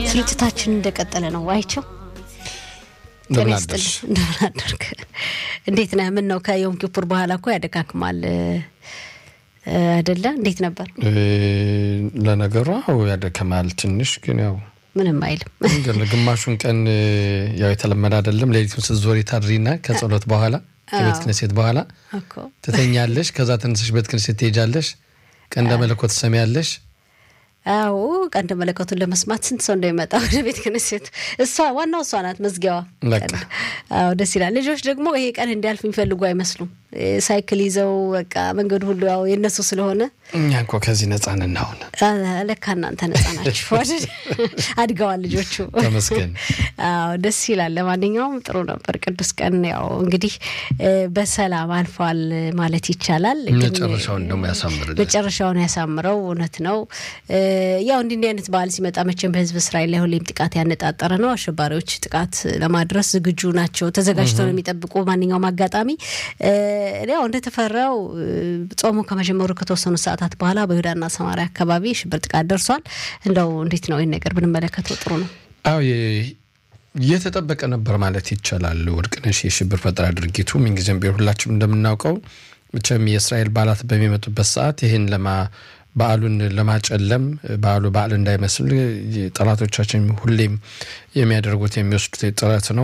ስርጭታችን እንደቀጠለ ነው። አይቸው እንደምን አደርሽ? እንደምን አደርክ? እንዴት ነህ? ምን ነው ከዮም ኪፑር በኋላ እኮ ያደካክማል አይደለ? እንዴት ነበር? ለነገሩ አዎ ያደከማል ትንሽ፣ ግን ያው ምንም አይልም። ግን ግማሹን ቀን ያው የተለመደ አይደለም። ሌሊቱን ስትዞሪ ታድሪና ከጸሎት በኋላ ከቤት ክነሴት በኋላ እኮ ትተኛለሽ። ከዛ ተነስሽ ቤት ክነሴት ትሄጃለሽ። ቀንደ መለኮት ትሰሚያለሽ። አዎ ቀንደ መለከቱን ለመስማት ስንት ሰው እንደሚመጣ ወደ ቤት ክነሴት። እሷ ዋናው እሷ ናት መዝጊያዋ። በቃ አዎ ደስ ይላል። ልጆች ደግሞ ይሄ ቀን እንዲያልፍ የሚፈልጉ አይመስሉም። ሳይክል ይዘው በቃ መንገዱ ሁሉ ያው የነሱ ስለሆነ እኛ እንኳ ከዚህ ነጻ ነን አሁን። ለካ እናንተ ነጻ ናችሁ። አድገዋል ልጆቹ። ተመስገን። አዎ ደስ ይላል። ለማንኛውም ጥሩ ነበር። ቅዱስ ቀን ያው እንግዲህ በሰላም አልፏል ማለት ይቻላል። ግን መጨረሻውን ደግሞ ያሳምርልን። መጨረሻውን ያሳምረው። እውነት ነው። ያው እንዲህ እንዲህ አይነት በዓል ሲመጣ መቼም በህዝብ እስራኤል ላይ ሁሌም ጥቃት ያነጣጠረ ነው። አሸባሪዎች ጥቃት ለማድረስ ዝግጁ ናቸው፣ ተዘጋጅተው ነው የሚጠብቁ ማንኛውም አጋጣሚ። ያው እንደተፈራው ጾሙ ከመጀመሩ ከተወሰኑ ሰዓታት በኋላ በይሁዳና ሰማሪያ አካባቢ ሽብር ጥቃት ደርሷል። እንደው እንዴት ነው ይህን ነገር ብንመለከተው ጥሩ ነው። አዎ የተጠበቀ ነበር ማለት ይቻላል። ወርቅነሽ የሽብር ፈጠራ ድርጊቱ ምንጊዜም ቢሆን ሁላችንም እንደምናውቀው መቼም የእስራኤል በዓላት በሚመጡበት ሰዓት ይህን ለማ በዓሉን ለማጨለም በዓሉ በዓል እንዳይመስል ጠላቶቻችን ሁሌም የሚያደርጉት የሚወስዱት ጥረት ነው።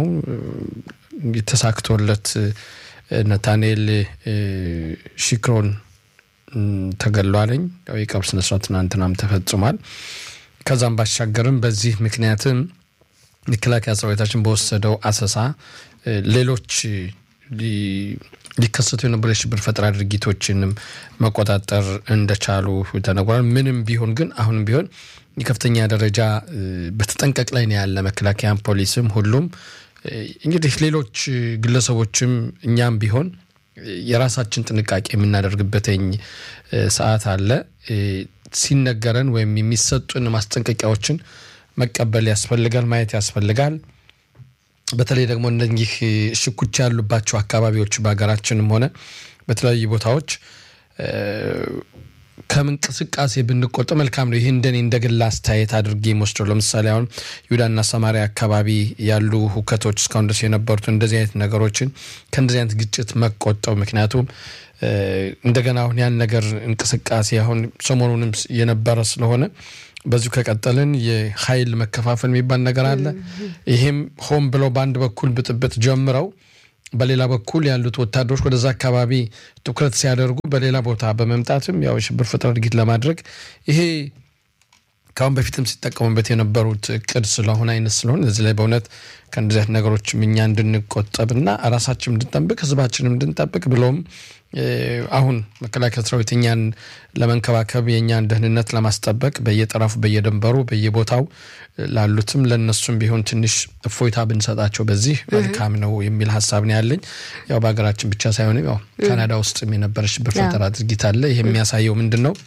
ተሳክቶለት ነታንኤል ሺክሮን ተገሏለኝ። የቀብር ስነስርዓት ትናንትናም ተፈጽሟል። ከዛም ባሻገርም በዚህ ምክንያትም መከላከያ ሰራዊታችን በወሰደው አሰሳ ሌሎች ሊከሰቱ የነበሩ የሽብር ፈጠራ ድርጊቶችንም መቆጣጠር እንደቻሉ ተነግሯል። ምንም ቢሆን ግን አሁንም ቢሆን የከፍተኛ ደረጃ በተጠንቀቅ ላይ ነው ያለ መከላከያም፣ ፖሊስም ሁሉም እንግዲህ ሌሎች ግለሰቦችም እኛም ቢሆን የራሳችን ጥንቃቄ የምናደርግበትኝ ሰዓት አለ። ሲነገረን ወይም የሚሰጡን ማስጠንቀቂያዎችን መቀበል ያስፈልጋል፣ ማየት ያስፈልጋል። በተለይ ደግሞ እነዚህ ሽኩቻ ያሉባቸው አካባቢዎች በሀገራችንም ሆነ በተለያዩ ቦታዎች ከእንቅስቃሴ ብንቆጠብ መልካም ነው። ይህ እንደኔ እንደ ግል አስተያየት አድርጌ የምወስደው ለምሳሌ አሁን ይሁዳና ሰማሪያ አካባቢ ያሉ ሁከቶች እስካሁን ድረስ የነበሩት እንደዚህ አይነት ነገሮችን ከእንደዚህ አይነት ግጭት መቆጠብ ምክንያቱም እንደገና አሁን ያን ነገር እንቅስቃሴ አሁን ሰሞኑንም የነበረ ስለሆነ በዚሁ ከቀጠልን የኃይል መከፋፈል የሚባል ነገር አለ። ይሄም ሆን ብለው በአንድ በኩል ብጥብጥ ጀምረው በሌላ በኩል ያሉት ወታደሮች ወደዛ አካባቢ ትኩረት ሲያደርጉ በሌላ ቦታ በመምጣትም ያው የሽብር ፈጠራ ድርጊት ለማድረግ ይሄ ከአሁን በፊትም ሲጠቀሙበት የነበሩት እቅድ ስለሆነ አይነት ስለሆነ እዚህ ላይ በእውነት ከእንደዚህ አይነት ነገሮችም እኛ እንድንቆጠብና ራሳችን እንድንጠብቅ ህዝባችንም እንድንጠብቅ ብሎም አሁን መከላከያ ሰራዊት እኛን ለመንከባከብ የእኛን ደህንነት ለማስጠበቅ በየጠረፉ በየደንበሩ በየቦታው ላሉትም ለእነሱም ቢሆን ትንሽ እፎይታ ብንሰጣቸው በዚህ መልካም ነው የሚል ሀሳብ ነው ያለኝ። ያው በሀገራችን ብቻ ሳይሆንም ያው ካናዳ ውስጥም የነበረ ሽብር ፈጠራ ድርጊት አለ። ይህ የሚያሳየው ምንድን ነው?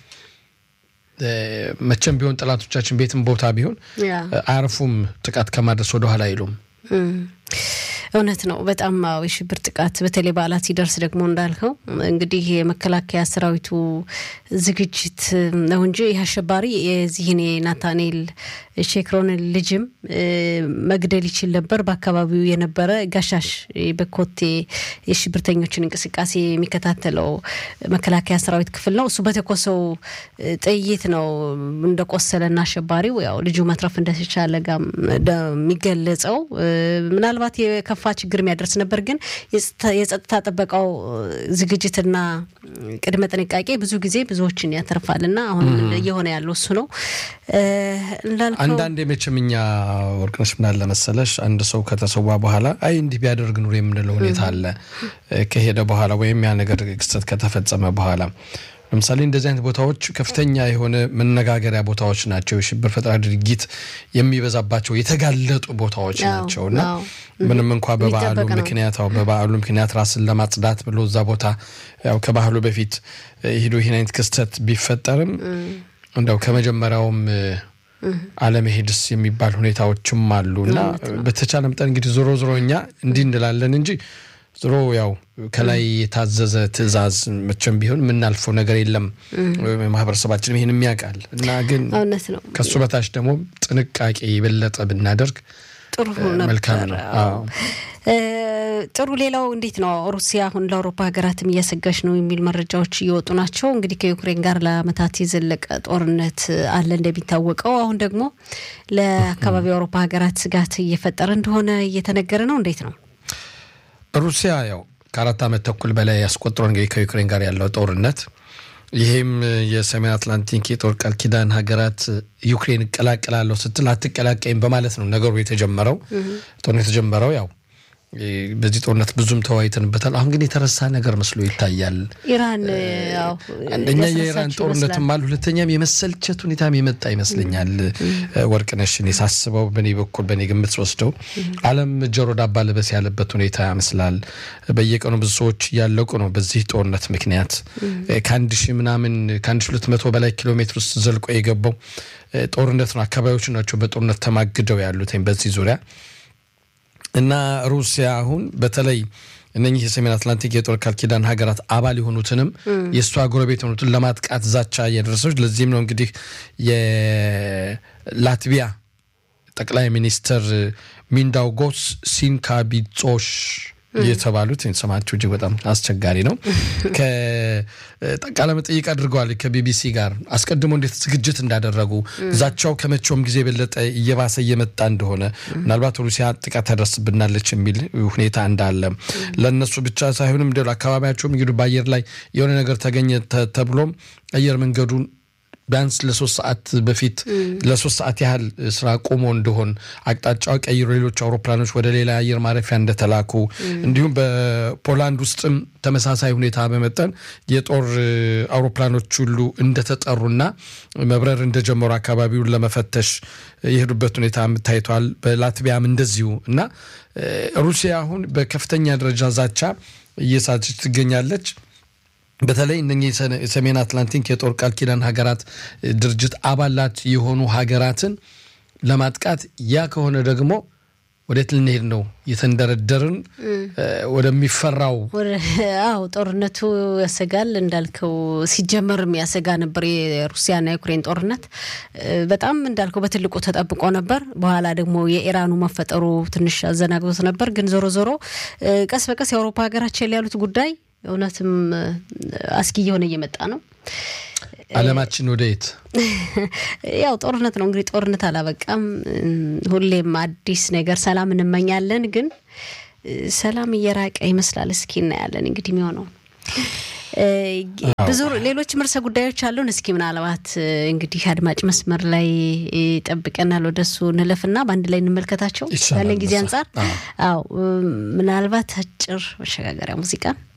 መቼም ቢሆን ጠላቶቻችን ቤትም ቦታ ቢሆን አያርፉም፣ ጥቃት ከማድረስ ወደኋላ አይሉም። እውነት ነው። በጣም የሽብር ጥቃት በተለይ በዓላት ሲደርስ ደግሞ እንዳልከው እንግዲህ የመከላከያ ሰራዊቱ ዝግጅት ነው እንጂ ይህ አሸባሪ የዚህን የናታኔል ሼክሮንን ልጅም መግደል ይችል ነበር። በአካባቢው የነበረ ጋሻሽ በኮቴ የሽብርተኞችን እንቅስቃሴ የሚከታተለው መከላከያ ሰራዊት ክፍል ነው። እሱ በተኮሰው ጥይት ነው እንደቆሰለና አሸባሪው ያው ልጁ መትረፍ እንደተቻለ ጋም የሚገለጸው ምናልባት የከፋ ችግር የሚያደርስ ነበር። ግን የጸጥታ ጥበቃው ዝግጅትና ቅድመ ጥንቃቄ ብዙ ጊዜ ብዙዎችን ያተርፋልና አሁን እየሆነ ያለው እሱ ነው እንዳልከው አንዳንድ መቼም እኛ ወርቅነሽ ምናለ መሰለሽ አንድ ሰው ከተሰዋ በኋላ አይ እንዲህ ቢያደርግ ኑሮ የምንለው ሁኔታ አለ። ከሄደ በኋላ ወይም ያ ነገር ክስተት ከተፈጸመ በኋላ ለምሳሌ እንደዚህ አይነት ቦታዎች ከፍተኛ የሆነ መነጋገሪያ ቦታዎች ናቸው። የሽብር ፈጠራ ድርጊት የሚበዛባቸው የተጋለጡ ቦታዎች ናቸው እና ምንም እንኳ በበዓሉ ምክንያት በበዓሉ ምክንያት ራስን ለማጽዳት ብሎ እዛ ቦታ ያው ከባህሉ በፊት ሂዶ ይህን አይነት ክስተት ቢፈጠርም እንደው ከመጀመሪያውም አለመሄድስ የሚባል ሁኔታዎችም አሉ እና በተቻለ መጠን እንግዲህ ዞሮ ዞሮ እኛ እንዲህ እንላለን እንጂ ዝሮ ያው ከላይ የታዘዘ ትዕዛዝ መቼም ቢሆን የምናልፈው ነገር የለም። ማህበረሰባችንም ይህን የሚያውቃል እና ግን እውነት ነው። ከሱ በታች ደግሞ ጥንቃቄ የበለጠ ብናደርግ ጥሩ መልካም ነው። አዎ። ጥሩ። ሌላው እንዴት ነው ሩሲያ አሁን ለአውሮፓ ሀገራትም እያሰጋች ነው የሚል መረጃዎች እየወጡ ናቸው። እንግዲህ ከዩክሬን ጋር ለዓመታት የዘለቀ ጦርነት አለ እንደሚታወቀው። አሁን ደግሞ ለአካባቢው የአውሮፓ ሀገራት ስጋት እየፈጠረ እንደሆነ እየተነገረ ነው። እንዴት ነው ሩሲያ ያው ከአራት ዓመት ተኩል በላይ ያስቆጥሮ እንግዲህ ከዩክሬን ጋር ያለው ጦርነት ይህም የሰሜን አትላንቲክ የጦር ቃል ኪዳን ሀገራት ዩክሬን እቀላቀላለሁ ስትል አትቀላቀይም በማለት ነው ነገሩ የተጀመረው። ጦርነት የተጀመረው ያው በዚህ ጦርነት ብዙም ተወያይተንበታል። አሁን ግን የተረሳ ነገር መስሎ ይታያል። ኢራን ያው አንደኛ የኢራን ያስረሳችው ጦርነትም ይመስላል። አለ፣ ሁለተኛም የመሰልቸት ሁኔታም የመጣ ይመስለኛል። ወርቅነሽን የሳስበው በእኔ በኩል በእኔ ግምት ወስደው ዓለም ጆሮ ዳባ ልበስ ያለበት ሁኔታ ይመስላል። በየቀኑ ብዙ ሰዎች እያለቁ ነው በዚህ ጦርነት ምክንያት ከአንድ ሺህ ምናምን ከአንድ ሺህ ሁለት መቶ በላይ ኪሎ ሜትር ውስጥ ዘልቆ የገባው ጦርነት ነው። አካባቢዎቹ ናቸው በጦርነት ተማግደው ያሉት በዚህ ዙሪያ እና ሩሲያ አሁን በተለይ እነኚህ የሰሜን አትላንቲክ የጦር ቃል ኪዳን ሀገራት አባል የሆኑትንም የእሷ ጎረቤት የሆኑትን ለማጥቃት ዛቻ እያደረሰች ለዚህም ነው እንግዲህ የላትቪያ ጠቅላይ ሚኒስትር ሚንዳውጎስ ሲንካቢጾሽ የተባሉት ስማቸው እጅግ በጣም አስቸጋሪ ነው። ቃለ መጠይቅ አድርገዋል ከቢቢሲ ጋር አስቀድሞ እንዴት ዝግጅት እንዳደረጉ ዛቻው ከመቼውም ጊዜ የበለጠ እየባሰ እየመጣ እንደሆነ ምናልባት ሩሲያ ጥቃት ታደርስብናለች የሚል ሁኔታ እንዳለ ለእነሱ ብቻ ሳይሆንም እንደ አካባቢያቸውም እንግዲህ በአየር ላይ የሆነ ነገር ተገኘ ተ- ተብሎም አየር መንገዱን ቢያንስ ለሶስት ሰዓት በፊት ለሶስት ሰዓት ያህል ስራ ቆሞ እንደሆን አቅጣጫው ቀይሮ ሌሎች አውሮፕላኖች ወደ ሌላ አየር ማረፊያ እንደተላኩ እንዲሁም በፖላንድ ውስጥም ተመሳሳይ ሁኔታ በመጠን የጦር አውሮፕላኖች ሁሉ እንደተጠሩና መብረር እንደጀመሩ አካባቢውን ለመፈተሽ የሄዱበት ሁኔታ ታይቷል። በላትቪያም እንደዚሁ እና ሩሲያ አሁን በከፍተኛ ደረጃ ዛቻ እየሳተች ትገኛለች። በተለይ እነኚህ የሰሜን አትላንቲክ የጦር ቃል ኪዳን ሀገራት ድርጅት አባላት የሆኑ ሀገራትን ለማጥቃት ያ ከሆነ ደግሞ ወዴት ልንሄድ ነው? የተንደረደርን ወደሚፈራው አዎ ጦርነቱ ያሰጋል እንዳልከው ሲጀመርም ያሰጋ ነበር። የሩሲያና የዩክሬን ጦርነት በጣም እንዳልከው በትልቁ ተጠብቆ ነበር። በኋላ ደግሞ የኢራኑ መፈጠሩ ትንሽ አዘናግቶት ነበር። ግን ዞሮ ዞሮ ቀስ በቀስ የአውሮፓ ሀገራችን ያሉት ጉዳይ እውነትም አስጊ እየሆነ እየመጣ ነው። አለማችን ወደ የት ያው ጦርነት ነው እንግዲህ ጦርነት አላበቃም። ሁሌም አዲስ ነገር ሰላም እንመኛለን፣ ግን ሰላም እየራቀ ይመስላል። እስኪ እናያለን እንግዲህ የሚሆነው ብዙ ሌሎች ርዕሰ ጉዳዮች አሉን። እስኪ ምናልባት እንግዲህ አድማጭ መስመር ላይ ይጠብቀናል። ወደሱ እንለፍና በአንድ ላይ እንመልከታቸው ያለን ጊዜ አንጻር። አዎ ምናልባት አጭር መሸጋገሪያ ሙዚቃ